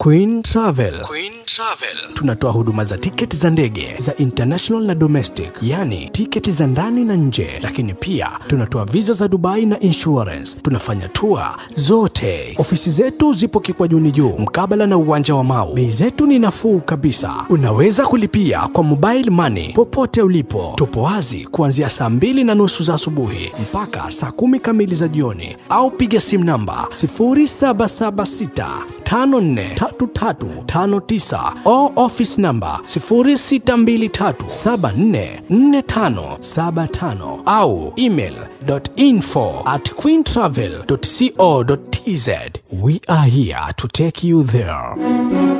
Queen Travel. Queen Travel. Tunatoa huduma za tiketi za ndege za international na domestic, yani tiketi za ndani na nje, lakini pia tunatoa visa za Dubai na insurance. Tunafanya tour zote. Ofisi zetu zipo Kikwajuni juu mkabala na uwanja wa Mau. Bei zetu ni nafuu kabisa, unaweza kulipia kwa mobile money popote ulipo. Tupo wazi kuanzia saa mbili na nusu za asubuhi mpaka saa kumi kamili za jioni, au piga simu namba 0776 543359 au office number 0623744575 au email info at queentravel.co.tz. We are here to take you there.